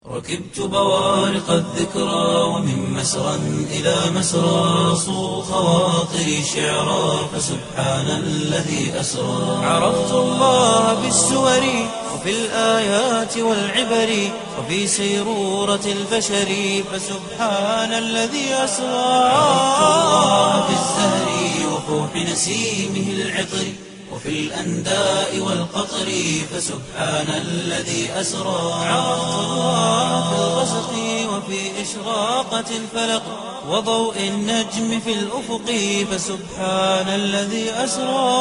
ركبت بوارق الذكرى ومن مسرى إلى مسرى صو خواطري شعرا فسبحان الذي أسرى عرفت الله بالسور وفي الآيات والعبر وفي سيرورة البشر فسبحان الذي أسرى عرفت الله بالزهر وفوح نسيمه العطر وفي الأنداء والقطر فسبحان الذي أسرى عرفت الله في الغسق وفي إشراقة الفلق وضوء النجم في الأفق فسبحان الذي أسرى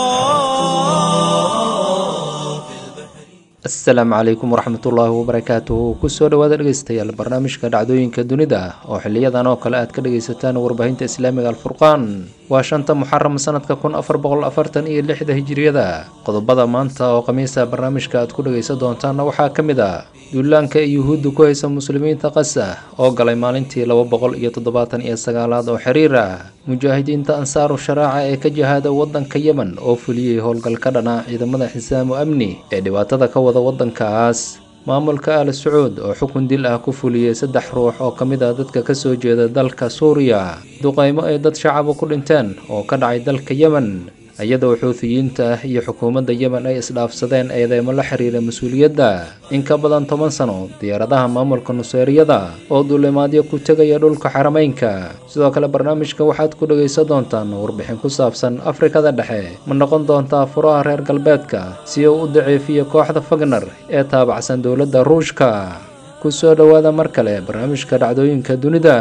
asalaamu calaykum waraxmatullaahi wabarakaatuhu kusoo dhawaada dhegeystayaal barnaamijka dhacdooyinka dunida oo xiliyadan oo kale aad ka dhegeysataan warbaahinta islaamiga alfurqaan waa shanta muxaram sanadka kun afar boqol afartan iyo lixda hijiriyada qodobada maanta oo khamiisa barnaamijka aad ku dhegeysan doontaanna waxaa ka mid a duulaanka ee yuhuudda ku haysa muslimiinta qasa oo galay maalintii laba boqol iyo toddobaatan iyo sagaalaad oo xiriir ah mujaahidiinta ansaaru sharaaca ee ka jihaada wadanka yemen oo fuliyey howlgal ka dhana ciidamada xisaamu amni ee dhibaatada ka wada wadankaas maamulka al sacuud oo xukun dil ah ku fuliyey saddex ruux oo ka mid ah dadka kasoo jeeda dalka suuriya duqeymo ay dad shacaba ku dhinteen oo ka dhacay dalka yemen iyadoo xuufiyiinta ah iyo xukuumadda yemen ay isdhaafsadeen eedeymo la xiriira mas-uuliyadda in ka badan toban sano diyaaradaha maamulka nuseeriyada oo duulimaadyo ku tegaya dhulka xarameynka sidoo kale barnaamijka waxaad ku dhegaysan doontaan warbixin ku saabsan afrikada dhexe ma noqon doontaa furaha reer galbeedka si uu u daciifiyo kooxda fagner ee taabacsan dowladda ruushka ku soo dhowaada mar kale barnaamijka dhacdooyinka dunida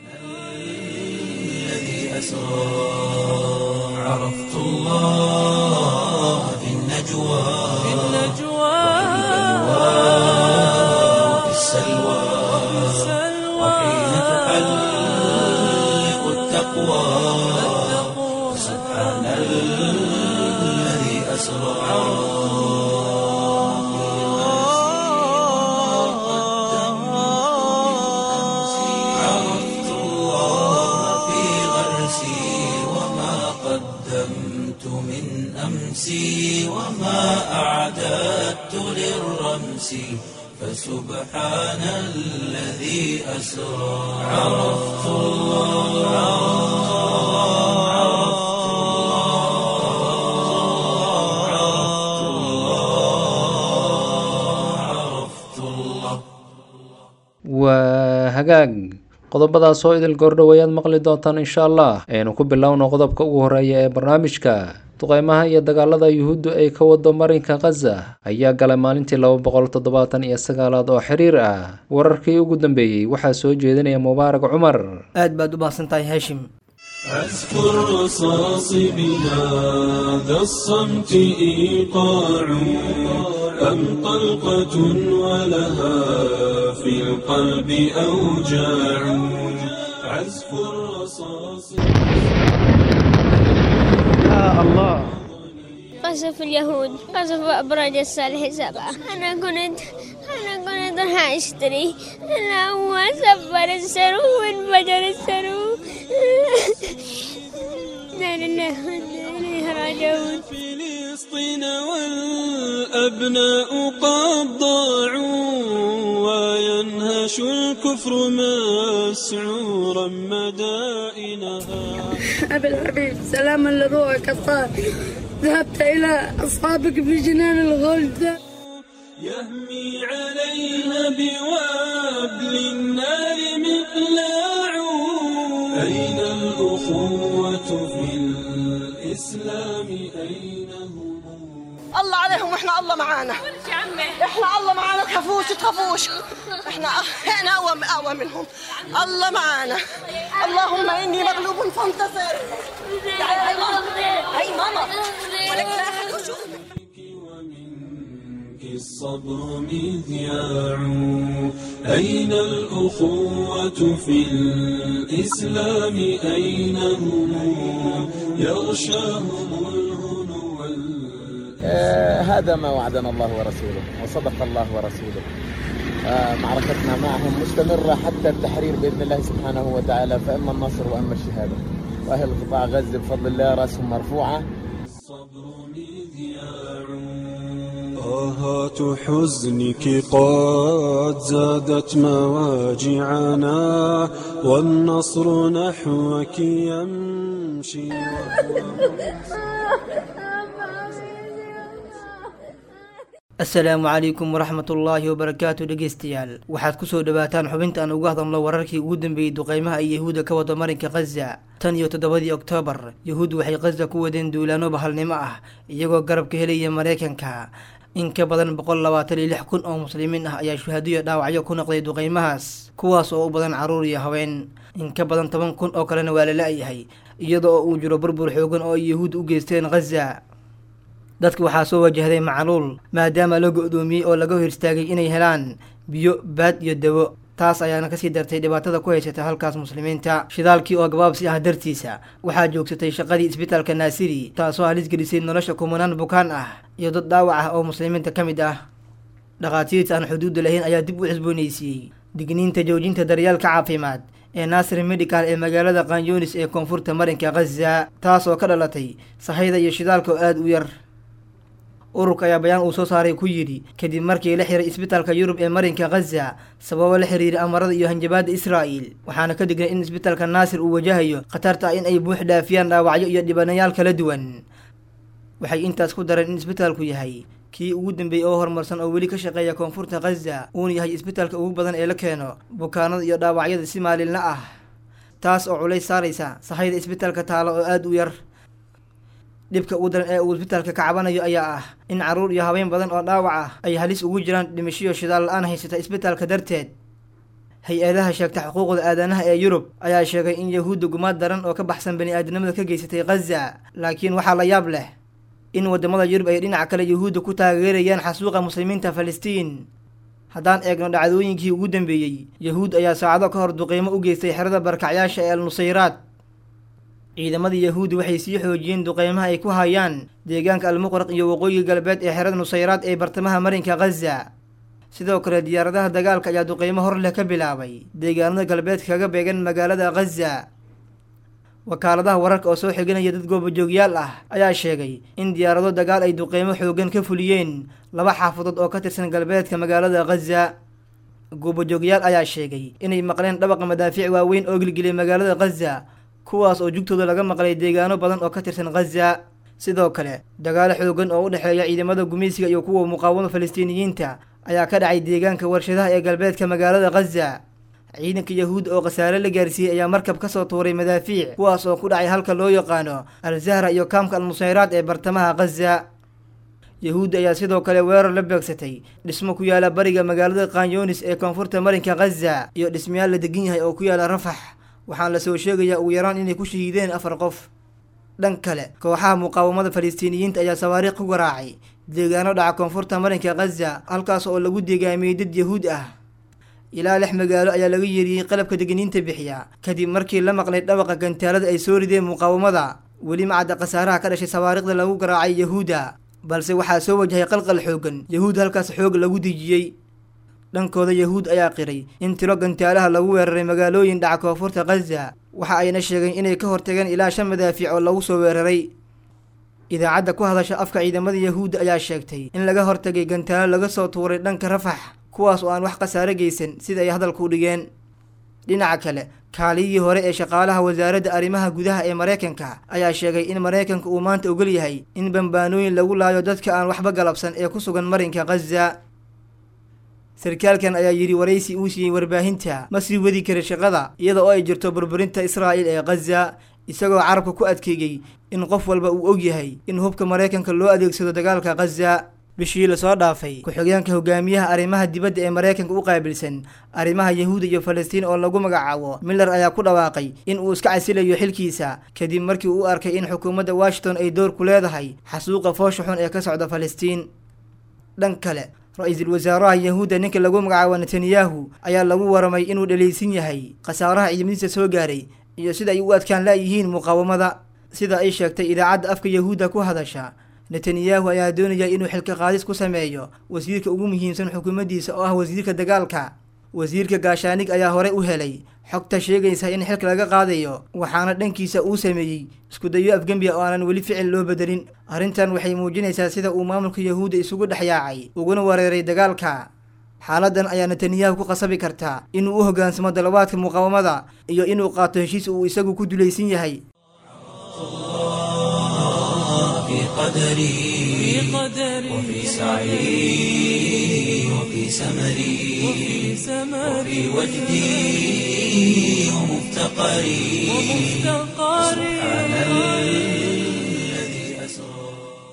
عرفت الله في النجوى في النجوى وفي السلوى وحين تحلق التقوى سبحان الذي أسرى عرفت الله في غرسي وما قدمت من أمسي وما أعددت للرمس فسبحان الذي أسرى عرفت الله عرفت الله عرفت الله waa hagaag qodobadaas oo idil goordhowayaad maqli doontaan insha allah aynu ku bilowno qodobka ugu horeeya ee barnaamijka duqeymaha iyo dagaalada yuhuuddu ay ka wado marinka khaza ayaa galay maalintii laba boqol toddobaatan iyo sagaalaad oo xiriir ah wararkii ugu dambeeyey waxaa soo jeedinaya mubaarak cumar aad baad u baahsan tahay haashim أذكر رصاص بهذا الصمت إيقاع أم طلقة ولها في القلب أوجاع عزف الرصاص قصف اليهود قصف أبراج الصالح سبعة أنا كنت أنا كنت راح أشتري أنا هو سفر السرو وانفجر السرو لا لله وإنا إليه راجعون فلسطين والأبناء قد ضاعوا وينهش الكفر مسعورا مدائنها أبي الحبيب سلاما لروحك الطاهر ذهبت إلى أصحابك في جنان الغلد يهمي عليها بوابل النار مقلاع أين الأخوة في الإسلام أين هم الله عليهم واحنا الله معانا احنا الله معانا تخافوش تخافوش احنا احنا اقوى اقوى منهم الله معانا اللهم اني مغلوب فانتصر تعالي هاي ماما هاي ماما ولك لا أحد أشوف. ومنك الصبر مذياع أين الأخوة في الإسلام أين هم يغشاهم الهنو وال- آه، هذا ما وعدنا الله ورسوله وصدق الله ورسوله آه، معركتنا معهم مستمرة حتى التحرير بإذن الله سبحانه وتعالى فإما النصر وإما الشهادة وأهل قطاع غزة بفضل الله رأسهم مرفوعة الصبر مذياع آهات حزنك قد زادت مواجعنا والنصر نحوك يمشي asalaamu calaykum waraxmat ullaahi wabarakaatu dhegeystayaal waxaad kusoo dhawaataan xubinta aan uga hadalno wararkii ugu dambeeyey duqeymaha ay yahuudda ka wado marinka khaza tan iyo toddobadii oktoobar yahuud waxay khaza ku wadeen duulaano bahalnimo ah iyagoo garabka helaya mareykanka in ka badan boqol labaatan iyo lix kun oo muslimiin ah ayaa shuhaadiyo dhaawacyo ku noqday duqeymahaas kuwaas oo u badan carruur iyo haween in ka badan toban kun oo kalena waa la la-yahay iyada oo uu jiro burbur xoogan oo ay yahuud u geysteen khaza dadka waxaa soo wajahday macluul maadaama la go-doomiyey oo laga hor istaagay inay helaan biyo baad iyo dawo taas ayaana kasii dartay dhibaatada ku haysata halkaas muslimiinta shidaalkii oo gabaabsi ah dartiisa waxaa joogsatay shaqadii isbitaalka naasiri taasoo halis gelisay nolosha kumanaan bukaan ah iyo dad dhaawac ah oo muslimiinta ka mid ah dhakhaatiirta aan xuduudda lahayn ayaa dib u cusboonaysiiyey digniinta joojinta daryaalka caafimaad ee naasir medical ee magaalada kanyunis ee koonfurta marinka khaza taas oo ka dhalatay sahayda iyo shidaalka oo aada u yar ururka ayaa bayaan uu soo saaray ku yidhi kadib markii la xiray isbitaalka yurub ee marinka khaza sababo la xiriira amarada iyo hanjabaadda israa'il waxaana ka dignay in isbitaalka naasir uu wajahayo khatarta ah in ay buux dhaafiyaan dhaawacyo iyo dhibanayaal kala duwan waxay intaas ku dareen in isbitaalku yahay kii ugu dambeeyey oo horumarsan oo weli ka shaqeeya koonfurta khaza uuna yahay isbitaalka ugu badan ee la keeno bukaanada iyo dhaawacyada si maalinla ah taas oo culays saaraysa sahayda isbitaalka taalo oo aada u yar dhibka ugu daran ee uu isbitaalka ka cabanayo ayaa ah in carruur iyo habeen badan oo dhaawac ah ay halis ugu jiraan dhimashiyo shidaal la-aan haysata isbitaalka darteed hay-adaha sheegta xuquuqda aadanaha ee yurub ayaa sheegay in yahuudda gumaad daran oo ka baxsan bani aadamnimada ka geysatay khaza laakiin waxaa la yaab leh in wadamada yurub ay dhinaca kale yahuudda ku taageerayaan xasuuqa muslimiinta falastiin haddaan eegno dhacdooyinkii ugu dambeeyey yahuud ayaa saacado ka hor duqeymo u geystay xerada barkacyaasha ee al nusayraad ciidamadii yahuudi waxay sii xoojiyeen duqeymaha ay ku hayaan deegaanka almuqraq iyo waqooyi galbeed ee xerada nusayraad ee bartamaha marinka khaza sidoo kale diyaaradaha dagaalka ayaa duqeymo hor leh ka bilaabay deegaanada galbeedka kaga beegan magaalada khaza wakaaladaha wararka oo soo xiganaya dad goobajoogyaal ah ayaa sheegay in diyaarado dagaal ay duqeymo xoogan ka fuliyeen laba xaafadood oo ka tirsan galbeedka magaalada khaza goobajoogyaal ayaa sheegay inay maqleen dhabaqa madaafiic waaweyn oo gilgilay magaalada khaza kuwaas oo jugtooda laga maqlay deegaano badan oo ka tirsan khaza sidoo kale dagaalo xoogan oo u dhexeeya ciidamada gumaysiga iyo kuwa muqaawamada falastiiniyiinta ayaa ka dhacay deegaanka warshadaha ee galbeedka magaalada khaza ciidanka yahuud oo khasaare la gaarsiiyey ayaa markab kasoo tuuray madaafiic kuwaas oo ku dhacay halka loo yaqaano al zahra iyo kaamka al nusayraad ee bartamaha khaza yahuudda ayaa sidoo kale weerar la beegsatay dhismo ku yaala bariga magaalada kanyunis ee koonfurta marinka khaza iyo dhismayaal la degan yahay oo ku yaala rafax waxaana lasoo sheegayaa ugu yaraan inay ku shahiideen afar qof dhan kale kooxaha muqaawamada falastiiniyiinta ayaa sawaariikh ku garaacay deegaano dhaca koonfurta marinka khaza halkaas oo lagu deegaamiyey dad yahuud ah ilaa lix magaalo ayaa laga yeeriyey qalabka degniinta bixiya kadib markii la maqlay dhawaqa gantaalada ay soo rideen muqaawamada weli macadda khasaaraha ka dhashay sawaariikhda lagu garaacay yahuudda balse waxaa soo wajahay qalqal xoogan yahuud halkaas xoog lagu dejiyey dhankooda yahuud ayaa qiray in tiro gantaalaha lagu weeraray magaalooyin dhaca koonfurta khaza waxa ayna sheegeen inay ka hortageen ilaa shan madaafiic oo lagu soo weeraray idaacadda ku hadasha afka ciidamada yahuudda ayaa sheegtay in laga hortagay gantaalo laga soo tuuray dhanka rafax kuwaas oo aan wax khasaare geysan sida ay hadalku u dhigeen dhinaca kale kaaliyihii hore ee shaqaalaha wasaaradda arrimaha gudaha ee maraykanka ayaa sheegay in maraykanka uu maanta ogol yahay in bambaanooyin lagu laayo dadka aan waxba galabsan ee ku sugan marinka khaza sarkaalkan ayaa yidhi waraysi uu siiyey warbaahinta ma sii wadi kara shaqada iyada oo ay jirto burburinta israa'il ee khaza isagoo carabka ku adkeeyey in qof walba uu og yahay in hubka maraykanka loo adeegsado dagaalka khaza bishii lasoo dhaafay ku-xigeenka hogaamiyaha arrimaha dibadda ee maraykanka u qaabilsan arrimaha yahuuda iyo falastiin oo lagu magacaabo miller ayaa ku dhawaaqay in uu iska casilayo xilkiisa kadib markii uu arkay in xukuumadda washington ay door ku leedahay xasuuqa foosha xun ee ka socda falastiin dhan kale ra-iisul wasaaraha yahuudda ninka lagu magacaabo netanyahu ayaa lagu waramay inuu dhaleysan yahay khasaaraha ciidamadiisa soo gaaray iyo sida ay u adkaan laayihiin muqaawamada sida ay sheegtay idaacadda afka yahuudda ku hadasha netanyahu ayaa doonaya inuu xilka qaadis ku sameeyo wasiirka ugu muhiimsan xukuumaddiisa oo ah wasiirka dagaalka wasiirka gaashaanig ayaa horey u helay xogta sheegaysa in xilka laga qaadayo waxaana dhankiisa uu sameeyey iskudayo afgembiya oo aanan weli ficil loo bedelin arrintan waxay muujinaysaa sida uu maamulka yahuudda isugu dhex yaacay uguna wereeray dagaalka xaaladan ayaa netanyahu ku qasabi kartaa inuu u hoggaansamo dalabaadka muqaawamada iyo inuu qaato heshiis uu isagu ku dulaysan yahay في قدري وفي سعي وفي سمري وفي وجدي ومفتقري سبحان الذي أسرى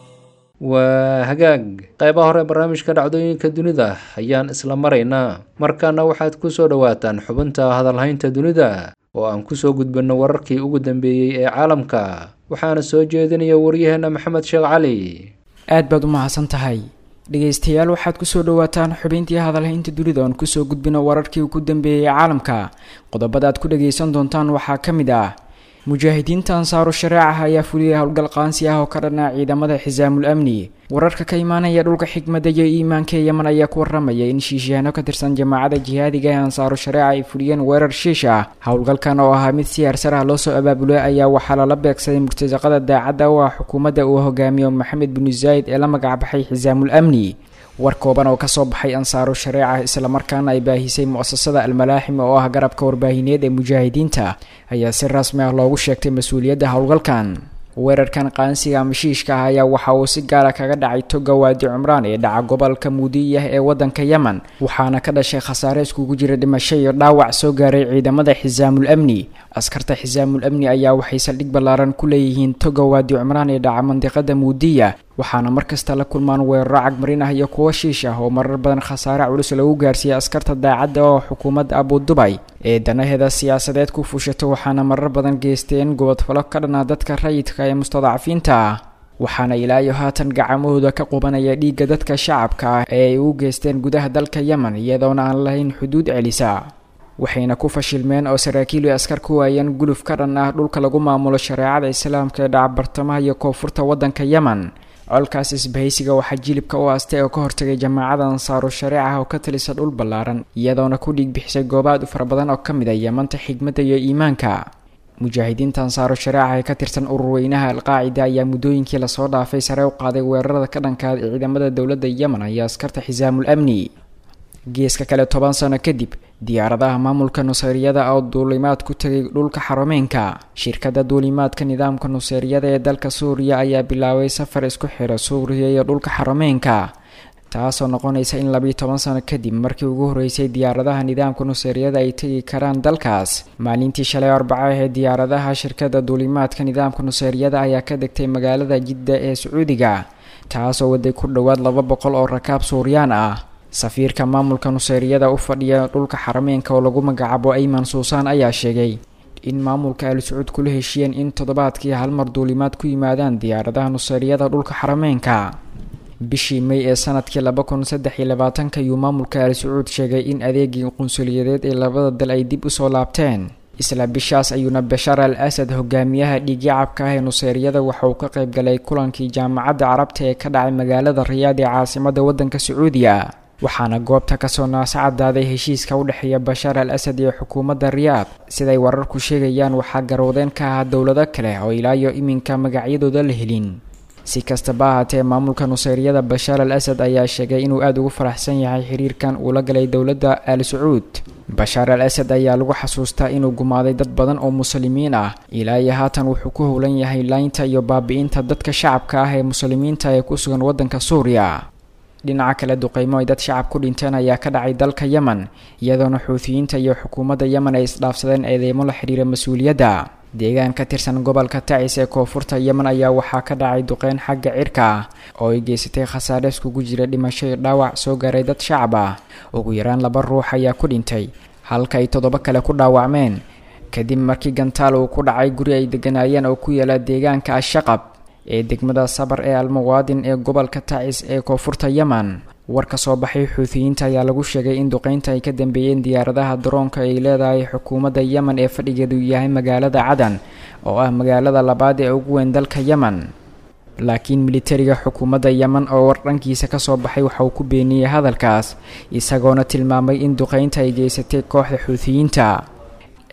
waa hagaag qaybaha hore barnaamijka dhacdooyinka dunida ayaan isla maraynaa markaana waxaad ku soo dhowaataan xubinta hadalhaynta dunida oo aan kusoo gudbinno wararkii ugu dambeeyey ee caalamka waxaana soo jeedinaya waryaheena maxamed sheekh cali aad baad u mahadsan tahay dhegaystayaal waxaad kusoo dhowaataan xubintii hadalhaynta dunida oon kusoo gudbino wararkii ugu dambeeyey caalamka qodobada aad ku dhagaysan doontaan waxaa ka mid ah mujaahidiinta ansaaru shareecaha ayaa fuliyay howlgal qaansi ah oo ka dhanaa ciidamada xisaamul amni wararka ka imaanaya dhulka xikmadda iyo iimaanka ee yeman ayaa ku waramaya in shiishaano ka tirsan jamaacada jihaadiga ee ansaaru shareeca ay fuliyeen weerar shiish ah howlgalkan oo ahaa mid si heersar ah loosoo abaabulay ayaa waxaa lala beegsaday murtasaqada daacadda u ah xukuumadda uu hogaamiyo maxamed binu zaayid ee la magacbaxay xisaamul amni war kooban oo kasoo baxay ansaaru shareeca islamarkaana ay baahisay mu-asasada almalaaxim oo ah garabka warbaahineed ee mujaahidiinta ayaa si rasmi ah loogu sheegtay mas-uuliyadda howlgalkan weerarkan qaansiga mashiishka ah ayaa waxa uu si gaara kaga dhacay toga waadi cumraan ee dhaca gobolka muudiyah ee wadanka yemen waxaana ka dhashay khasaare iskugu jira dhimasho iyo dhaawac soo gaaray ciidamada xisaamul amni askarta xisaamul amni ayaa waxay saldhig ballaaran ku leeyihiin toga waadi cumraan ee dhaca mandiqada muudiya waxaana markasta la kulmaan weeraro cagmarin ah iyo kuwo shiish ah oo marar badan khasaare culus lagu gaarsiiyay askarta daacadda oo xukuumadda abudubay ee danaheeda siyaasadeed ku fushato waxaana marar badan geysteen gobodfalo ka dhanaa dadka rayidka ee mustadcafiinta ah waxaana ilaa iyo haatan gacamahooda ka qubanaya dhiigga dadka shacabka ah ee ay u geysteen gudaha dalka yemen iyadoona aan lahayn xuduud celisa waxayna ku fashilmeen oo saraakiil iyo askar ku waayeen guluf ka dhan ah dhulka lagu maamulo shareecada islaamka ee dhaca bartamaha iyo koonfurta waddanka yemen colkaas isbahaysiga waxaa jilibka u aastay oo ka hortagay jamaacada ansaaru shareeca oo ka talisa dhul ballaaran iyadoona ku dhiig bixisay goobaad u fara badan oo ka mid a yamanta xigmadda iyo iimaanka mujaahidiinta ansaaru shareeca ee ka tirsan ururweynaha alqaacida ayaa muddooyinkii lasoo dhaafay sare u qaaday weerarada ka dhankaada ciidamada dowladda yemen iyo askarta xisaamul amni geeska kale toban sano kadib diyaaradaha maamulka nuseyriyada oo duulimaad ku tegay dhulka xaromeynka shirkadda duulimaadka nidaamka nuseyriyada ee dalka suuriya ayaa bilaabay safar isku xira suuriya iyo dhulka xaromeynka taasoo noqonaysa in labiiyo toban sano kadib markii ugu horreysay diyaaradaha nidaamka nuseyriyada ay tegi karaan dalkaas maalintii shalay arbaca ahee diyaaradaha shirkadda duulimaadka nidaamka nuseyriyada ayaa ka degtay magaalada jidda ee sacuudiga taasoo waday ku dhowaad laba boqol oo rakaab suuriyaan ah safiirka maamulka nuseyriyada u fadhiya dhulka xarameenka oo lagu magacaabo ayman suusaan ayaa sheegay in maamulka al sacuud kula heshiiyeen in toddobaadkii halmar duulimaad ku yimaadaan diyaaradaha nuseyriyada dhulka xarameenka bishii may ee sanadkii laba kun saddex iyo labaatanka ayuu maamulka al sacuud sheegay in adeegii qunsuliyadeed ee labada dal ay dib usoo laabteen isla bishaas ayuuna bashaar al asad hogaamiyaha dhiigyacabka ah ee nuseyriyada waxa uu ka qayb galay kulankii jaamacadda carabta ee ka dhacay magaalada riyaad ee caasimada waddanka sacuudiya waxaana goobta kasoo naasacadaaday heshiiska u dhexeeya bashaar al asad iyo xukuumadda riyaad siday wararku sheegayaan waxaa garwadeen ka ahaa dowlado kale oo ilaa iyo iminka magacyadooda la helin si kastaba ahaatee maamulka nuseyriyada bashaar al asad ayaa sheegay inuu aada ugu faraxsan yahay xiriirkan uu la galay dowladda al sacuud bashaar al asad ayaa lagu xasuustaa inuu gumaaday dad badan oo muslimiin ah ilaa iyo haatan wuxuu ku howlan yahay laynta iyo baabi-inta dadka shacabka ah ee muslimiinta ee ku sugan waddanka suuriya dhinaca kale duqeymo ay dad shacab ku dhinteen ayaa ka dhacay dalka yemen iyadoona xuutiyiinta iyo xukuumadda yemen ay isdhaafsadeen eedeymo la xidhiira mas-uuliyadda deegaan ka tirsan gobolka tacis ee koonfurta yemen ayaa waxaa ka dhacay duqeyn xagga cirka ah oo ay geysatay khasaare iskugu jira dhimasho iyo dhaawac soo gaaray dad shacab ah ugu yaraan laba ruux ayaa ku dhintay halka ay toddoba kale ku dhaawacmeen kadib markii gantaal uu ku dhacay guri ay deganaayeen oo ku yaala deegaanka ashaqab ee degmada sabar ee almuwaadin ee gobolka tacis ee koonfurta yemen war ka soo baxay xuutiyiinta ayaa lagu sheegay in duqeynta ay ka dambeeyeen diyaaradaha daroonka ay leedahay xukuumadda yemen ee fadhigeedu yahay magaalada cadan oo ah magaalada labaad ee ugu weyn dalka yemen laakiin militariga xukuumadda yemen oo war dhankiisa kasoo baxay waxa uu ku beeniyey hadalkaas isagoona tilmaamay in duqeynta ay geysatay kooxda xuutiyiinta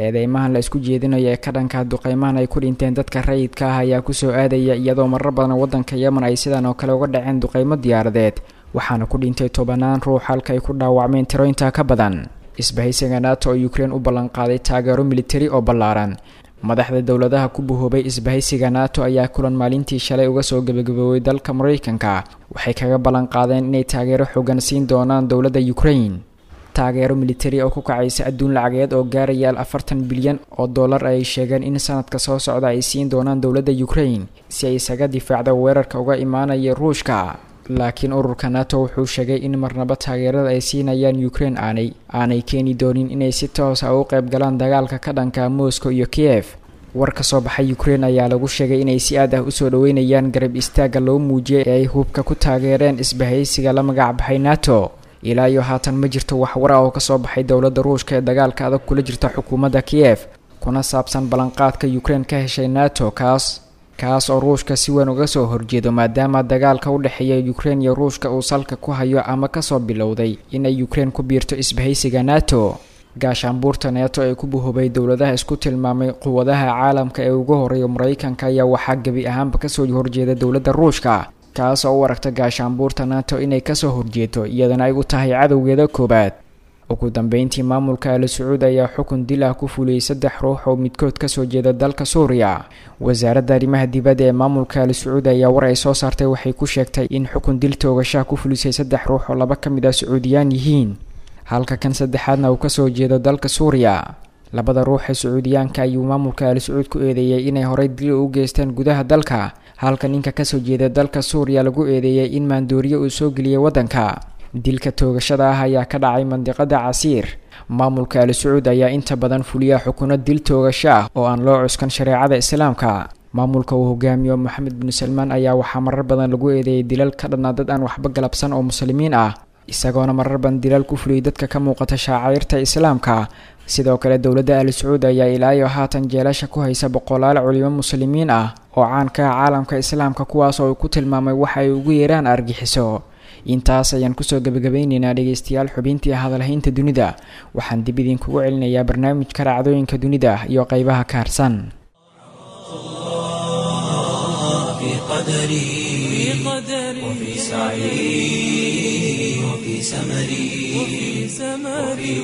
eedeymahan la isku jeedinayo ee ka dhanka duqeymahan ay ku dhinteen dadka rayidka ah ayaa kusoo aadaya iyadoo marar badan waddanka yemen ay sidan oo kale uga dhaceen duqeymo diyaaradeed waxaana ku dhintay tobanaan ruux halka ay ku dhaawacmeen tiro intaa ka badan isbahaysiga nato oo ukrein u ballanqaaday taageero militari oo ballaaran madaxda dowladaha ku buhoobay isbahaysiga nato ayaa kulan maalintii shalay uga soo gebagaboobay dalka maraykanka waxay kaga ballan qaadeen inay taageero xoogan siin doonaan dowladda ukrain taageero militari oo ku kacaysa adduun lacageed oo gaaraya afartan bilyan oo dollar ay sheegeen in sanadka soo socda ay siin doonaan dowladda ukrain si ay isaga difaacda weerarka uga imaanaya ruushka laakiin ururka nato wuxuu sheegay in marnaba taageerada ay siinayaan ukrain aanay aanay keeni doonin inay si toos ah u qayb galaan dagaalka ka dhanka moscow iyo kiev war ka soo baxay ukrain ayaa lagu sheegay inay si aad ah usoo dhaweynayaan garab istaagga loo muujiyay ee ay hubka ku taageereen isbahaysiga la magac baxay nato ilaa iyo haatan ma jirto wax war ah oo kasoo baxay dowladda ruushka ee dagaalka adag kula jirta xukuumadda kiev kuna saabsan ballanqaadka ukrain ka heshay nato kaas kaas oo ruushka si weyn uga soo horjeedo maadaama dagaalka u dhexeeya ukrain iyo ruushka uu salka ku hayo ama kasoo bilowday inay ukrain ku biirto isbahaysiga nato gaashaanbuurta neeto ee ku buhubay dowladaha isku tilmaamay quwadaha caalamka ee ugu horeeya maraykanka ayaa waxaa gebi ahaanba kasoo horjeeda dowladda ruushka kaas oo u aragta gaashaanbuurta nato inay kasoo horjeedo iyadana ay u tahay cadowgeeda koowaad ugu dambeyntii maamulka ali sacuud ayaa xukun dil ah ku fuliyey saddex ruux oo midkood kasoo jeeda dalka suuriya wasaaradda arrimaha dibadda ee maamulka ali sacuud ayaa war ay soo saartay waxay ku sheegtay in xukun dil toogashaha ku fulisay saddex ruux oo laba ka mid ah sacuudiyaan yihiin halka kan saddexaadna uu kasoo jeedo dalka suuriya labada ruux ee sacuudiyaanka ayuu maamulka ali sacuud ku eedeeyey inay horey dil u geysteen gudaha dalka halka ninka kasoo jeeda dalka suuriya lagu eedeeyey in maandooriye uu soo geliyey waddanka dilka toogashada ah ayaa ka dhacay mandiqada casiir maamulka ali sacuud ayaa inta badan fuliya xukuno dil toogasho ah oo aan loo cuskan shareecada islaamka maamulka uu hogaamiyo moxamed bin salmaan ayaa waxaa marar badan lagu eedeeyay dilal ka dhanaa dad aan waxba galabsan oo muslimiin ah isagoona marar badan dilal ku fuliyay dadka ka muuqata shaacairta islaamka sidoo kale dowladda ali sacuud ayaa ilaa iyo haatan jeelasha ku haysa boqolaal culimo muslimiin ah oo caan ka ah caalamka islaamka kuwaas oo uu ku tilmaamay waxa ay ugu yeeraan argixiso intaas ayaan kusoo gebagabayneynaa dhegeystayaal xubintii hadalhaynta dunida waxaan dib idinkugu celinayaa barnaamijka dhacdooyinka dunida iyo qeybaha ka harsan في قدري وفي سعي وفي سمري وفي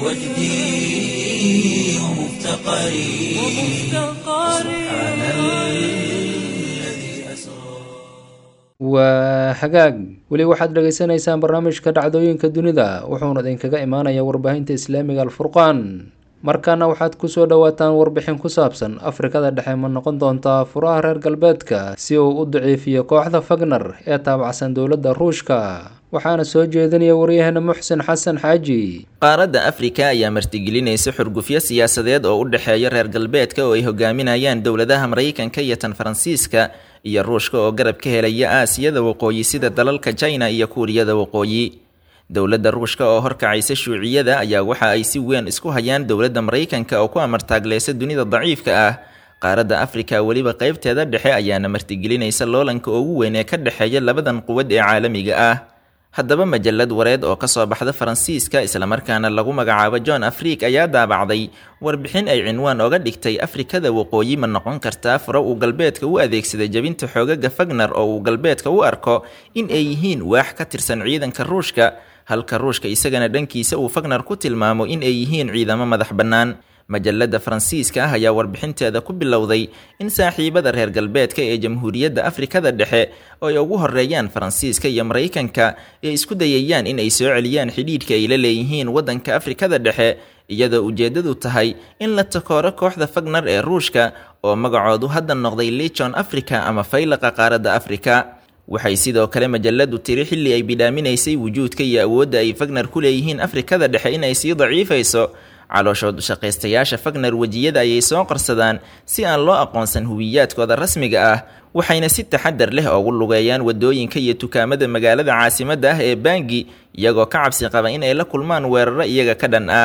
وجدي ومفتقري سبحان الذي أسرى waa hagaag weli waxaad dhagaysanaysaan barnaamijka dhacdooyinka dunida wuxuuna idinkaga imaanaya warbaahinta islaamiga alfurqaan markaana waxaad kusoo dhawaataan warbixin ku saabsan afrikada dhexe ma noqon doontaa furaha reer galbeedka si uu u daciifiyo kooxda fagner ee taabacsan dowladda ruushka waxaana soo jeedinaya waryaheena muxsin xasan xaaji qaaradda afrika ayaa martigelinaysa xurgufyo siyaasadeed oo u dhexeeya reer galbeedka oo ay hogaaminayaan dowladaha maraykanka iyo tan faransiiska iyo ruushka oo garab ka helaya aasiyada waqooyi sida dalalka china iyo kuuriyada waqooyi dowladda ruushka oo horkacaysa shuuciyada ayaa waxa ay si weyn isku hayaan dowladda maraykanka oo ku amartaagleysa dunida daciifka ah qaaradda afrika weliba qaybteeda dhexe ayaana martigelinaysa loolanka ugu weyn ee ka dhexeeya labadan quwad ee caalamiga ah haddaba majalad wareed oo kasoo baxda faransiiska islamarkaana lagu magacaabo john afrik ayaa daabacday warbixin ay cinwaan oga dhigtay afrikada waqooyi ma noqon kartaa furo uu galbeedka u adeegsaday jebinta xoogaga fagner oo uu galbeedka u arko in ay yihiin waax ka tirsan ciidanka ruushka halka ruushka isagana dhankiisa uu fagner ku tilmaamo in ay yihiin ciidamo madax bannaan majalada faransiiska ah ayaa warbixinteeda ku bilowday in saaxiibada reer galbeedka ee jamhuuriyadda afrikada dhexe oo ay ugu horeeyaan faransiiska iyo maraykanka ay isku dayayaan in ay soo celiyaan xidhiidhka ay la leeyihiin waddanka afrikada dhexe iyadoo ujeeddadu tahay in la takooro kooxda fagner ee ruushka oo magacoodu hadda noqday lichon africa ama faylaqa qaaradda afrika waxay sidoo kale majaladu tiri xilli ay bidhaaminaysay wujuudka iyo awoodda ay fagner ku leeyihiin afrikada dhexe in ay sii daciifayso calooshood shaqaystayaasha fagner wejiyada ayay soo qarsadaan si aan loo aqoonsan huwiyaadkooda rasmiga ah waxayna si taxadar leh ugu lugeeyaan wadooyinka iyo dukaamada magaalada caasimadda ah ee bangi iyagoo ka cabsi qaba in ay la kulmaan weeraro iyaga ka dhan ah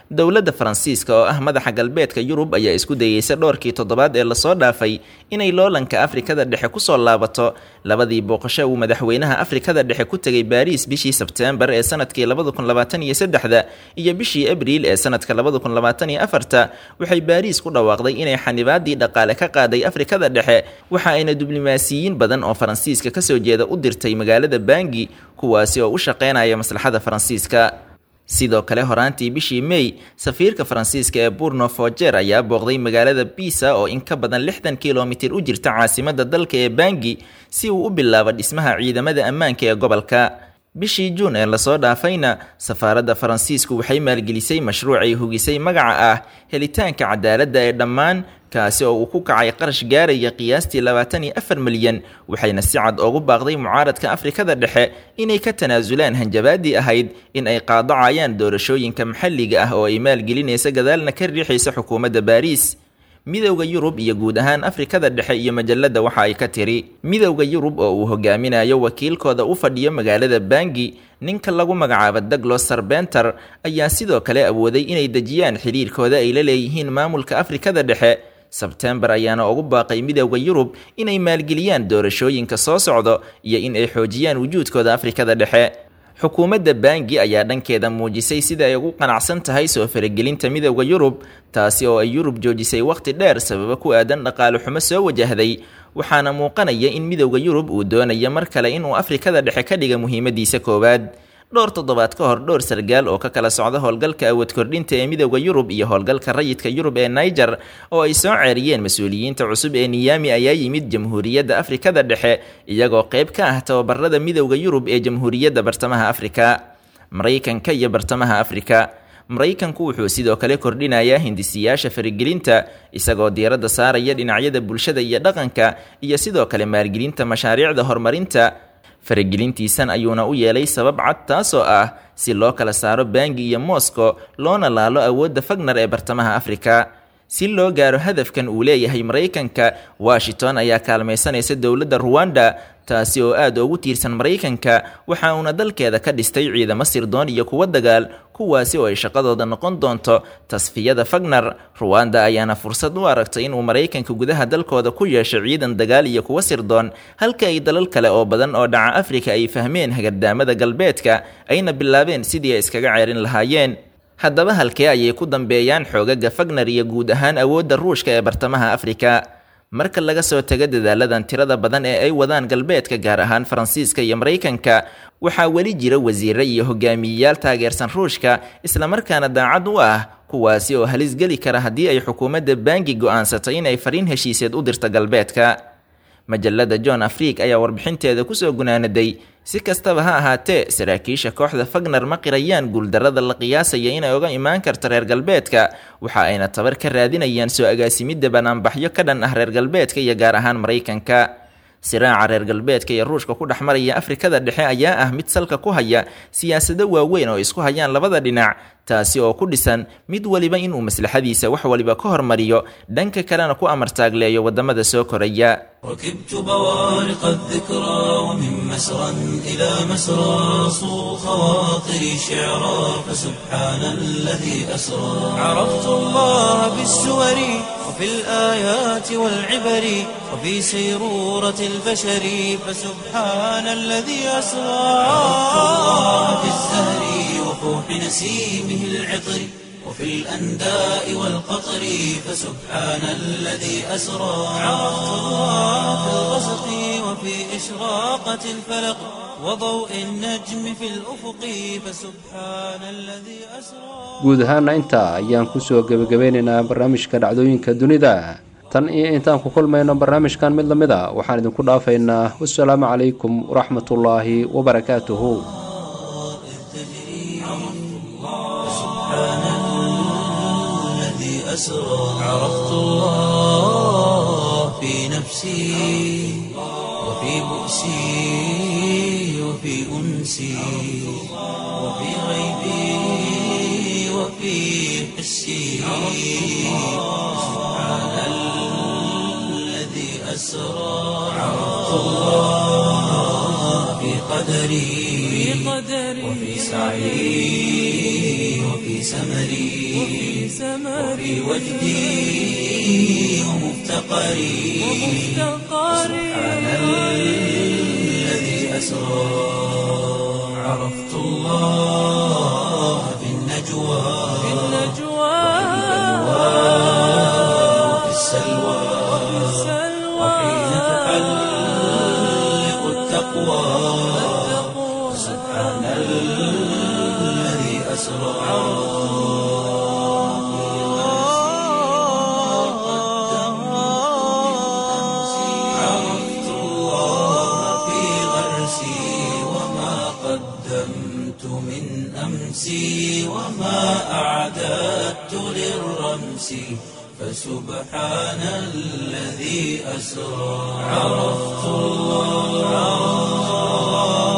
dowladda faransiiska oo ah madaxa galbeedka yurub ayaa isku dayeysa dhowrkii toddobaad ee lasoo dhaafay inay loolanka afrikada dhexe kusoo laabato labadii booqasho uu madaxweynaha afrikada dhexe ku tegay baariis bishii sebteembar ee sanadkii labada kun labaatan iyo saddexda iyo bishii abriil ee sanadka labada kun labaatan iyo afarta waxay baariis ku dhawaaqday inay xanibaadii dhaqaale ka qaaday afrikada dhexe waxa ayna diblomaasiyiin badan oo faransiiska kasoo jeeda u dirtay magaalada bangi kuwaasi oo u shaqeynaya maslaxada faransiiska sidoo kale horaantii bishii may safiirka faransiiska ee burno fojer ayaa booqday magaalada bisa oo in ka badan lixdan kilomitir u jirta caasimada dalka ee bangi si uu u bilaabo dhismaha ciidamada ammaanka ee gobolka bishii juun ee lasoo dhaafayna safaaradda faransiisku waxay maalgelisay mashruuc ay hugisay magaca ah helitaanka cadaaladda ee dhammaan kaasi oo uu ku kacay qarash gaaraya qiyaastii labaatan iyo afar milyan waxayna si cad ugu baaqday mucaaradka afrikada dhexe inay ka tanaasulaan hanjabaadii ahayd in ay qaadacayaan doorashooyinka maxalliga ah oo ay maalgelinaysa gadaalna ka riixaysa xukuumadda baariis midowda yurub iyo guud ahaan afrikada dhexe iyo majalada waxa ay ka tiri midowda yurub oo uu hogaaminayo wakiilkooda u fadhiyo magaalada bangi ninka lagu magacaabo daglos sarbenter ayaa sidoo kale awooday inay dejiyaan xiriirkooda ay la leeyihiin maamulka afrikada dhexe sebtembar ayaana ugu baaqay midowda yurub inay maalgeliyaan doorashooyinka soo socdo iyo in ay xoojiyaan wujuudkooda afrikada dhexe xukuumadda bangi ayaa dhankeeda muujisay sida ay ugu qanacsan tahay soo faragelinta midowda yurub taasi oo ay yurub joojisay wakhti dheer sababo ku aadan dhaqaale xumo soo wajahday waxaana muuqanaya in midowda yurub uu doonayo mar kale inuu afrikada dhexe ka dhiga muhiimadiisa koowaad dhowr toddobaad ka hor dhowr sargaal oo ka kala socda howlgalka awood kordhinta ee midowda yurub iyo howlgalka rayidka yurub ee niger oo ay soo ceeriyeen mas-uuliyiinta cusub ee niyami ayaa yimid jamhuuriyadda afrikada dhexe iyagoo qayb ka ah tababarada midowda yurub ee jamhuuriyadda bartamaha afrika maraykanka iyo bartamaha afrika maraykanku wuxuu sidoo kale kordhinayaa hindisiyaasha faragelinta isagoo diiradda saaraya dhinacyada bulshada iyo dhaqanka iyo sidoo kale maalgelinta mashaariicda horumarinta faragelintiisan ayuuna u yeelay sabab cad taasoo ah si loo kala saaro bangi iyo moscow loona laalo awoodda fagnar ee bartamaha afrika si loo gaaro hadafkan uu leeyahay maraykanka washington ayaa kaalmaysanaysa dowladda ruwanda taasi oo aad ugu tiirsan maraykanka waxa uuna dalkeeda ka dhistay ciidamo sirdoon iyo kuwo dagaal kuwaasi oo ay shaqadooda noqon doonto tasfiyada fagnar ruwanda ayaana fursad u aragtay inuu maraykanka gudaha dalkooda ku yeesho ciidan dagaal iyo kuwo sirdoon halka ay dalal kale oo badan oo dhaca afrika ay fahmeen hagardaamada galbeedka ayna bilaabeen sidii ay iskaga ceerin lahaayeen haddaba halkee ayay ku dambeeyaan xoogaga fagnar iyo guud ahaan awoodda ruushka ee bartamaha afrika marka laga soo tago dadaaladan tirada badan ee ay wadaan galbeedka gaar ahaan faransiiska iyo maraykanka waxaa weli jira wasiire iyo hogaamiyeyaal taageersan ruushka islamarkaana daacad u ah kuwaasi oo halis geli kara haddii ay xukuumadda bangi go'aansatay inay fariin heshiiseed u dirto galbeedka majalada john afriik ayaa warbixinteeda kusoo gunaanaday si kastaba ha ahaatee saraakiisha kooxda fagnar ma qirayaan guuldarrada la qiyaasaya inay uga imaan karto reer galbeedka waxa ayna tabar ka raadinayaan soo agaasimidda banaanbaxyo ka dhan ah reer galbeedka iyo gaar ahaan maraykanka siraaca reer galbeedka iyo ruushka ku dhex maraya afrikada dhexe ayaa ah mid salka ku haya siyaasado waaweyn oo isku hayaan labada dhinac taasi oo ku dhisan mid waliba inuu maslaxadiisa wax waliba ka hormariyo dhanka kalena ku amartaagleeyo wadamada soo koraya ركبت بوارق الذكرى ومن مسرى إلى مسرى صو خواطري شعرا فسبحان الذي أسرى عرفت الله بالسور وفي الآيات والعبر وفي سيرورة البشر فسبحان الذي أسرى عرفت الله بالزهر وفوح نسيمه العطر وفي الأنداء والقطر فسبحان الذي أسرى عرفت الله في الغسق وفي إشراقة الفلق وضوء النجم في الأفق فسبحان الذي أسرى guud ahaana intaa ayaan kusoo gebagabeynaynaa barnaamijka dhacdooyinka dunida tan iyo intaan ku kulmayno barnaamijkan mid lamid a waxaan idinku dhaafaynaa wasalaamu calaykum waraxmatullaahi wabarakaatuhu الذي أسرى عرفت الله في نفسي وفي بؤسي وفي أنسي وفي غيبي وفي حسي سبحان الذي أسرى عرفت الله في قدري وفي سعي وفي سمري وفي وجدي ومفتقري سبحان الذي أسرى عرفت الله في النجوى وفي السلوى وحين تحلق التقوى سبحان الذي أسرى عرفت الله في غرسي وما قدمت من أمسي وما أعددت للرمس فسبحان الذي أسرى عرفت الله